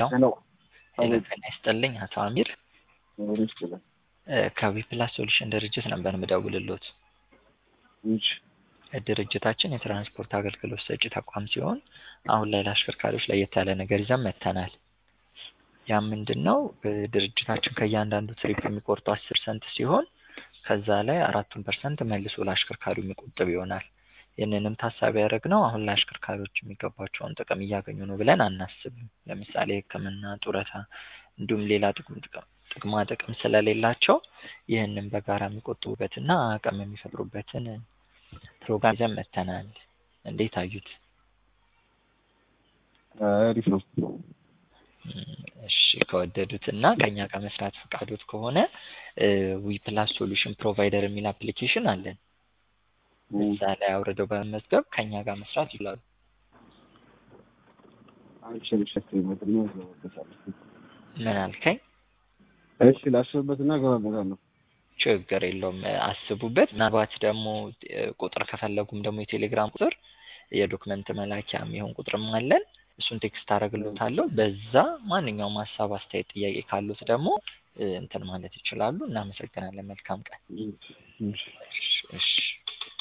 ያው ሄሎ ሄሎ አቤት ጤና ይስጥልኝ አቶ አሚር ኖሮ ይችላል ከዊፕላስ ሶሉሽን ድርጅት ነበር ምደውልሎት። እሺ ድርጅታችን የትራንስፖርት አገልግሎት ሰጪ ተቋም ሲሆን አሁን ላይ ለአሽከርካሪዎች ለየት ያለ ነገር ይዘን መጥተናል። ያ ምንድን ነው? ድርጅታችን ከእያንዳንዱ ትሪፕ የሚቆርጠው አስር ሰንት ሲሆን ከዛ ላይ አራቱን ፐርሰንት መልሶ ለአሽከርካሪው የሚቆጥብ ይሆናል። ይህንንም ታሳቢ ያደረግነው አሁን ለአሽከርካሪዎች የሚገባቸውን ጥቅም እያገኙ ነው ብለን አናስብም። ለምሳሌ ሕክምና፣ ጡረታ እንዲሁም ሌላ ጥቅም ጥቅም ጥቅማ ጥቅም ስለሌላቸው ይህንን በጋራ የሚቆጥቡበትና አቅም የሚፈጥሩበትን ፕሮግራም ይዘን መጥተናል። እንዴት አዩት? አሪፍ ነው እሺ ከወደዱት እና ከኛ ጋር መስራት ፈቃዶት ከሆነ ዊፕላስ ሶሉሽን ፕሮቫይደር የሚል አፕሊኬሽን አለን። እዛ ላይ አውርደው በመመዝገብ ከኛ ጋር መስራት ይችላሉ። አንቺ ልሸክምበትና እገባበታለሁ ምን አልከኝ? እሺ ላስብበትና እገባበታለሁ ችግር የለውም አስቡበት። ምናልባት ደግሞ ቁጥር ከፈለጉም ደግሞ የቴሌግራም ቁጥር የዶክመንት መላኪያ የሚሆን ቁጥርም አለን። እሱን ቴክስት አደርግሎታለሁ። በዛ ማንኛውም ሀሳብ፣ አስተያየት፣ ጥያቄ ካሉት ደግሞ እንትን ማለት ይችላሉ። እናመሰግናለን። መልካም ቀን። እሺ እሺ እሺ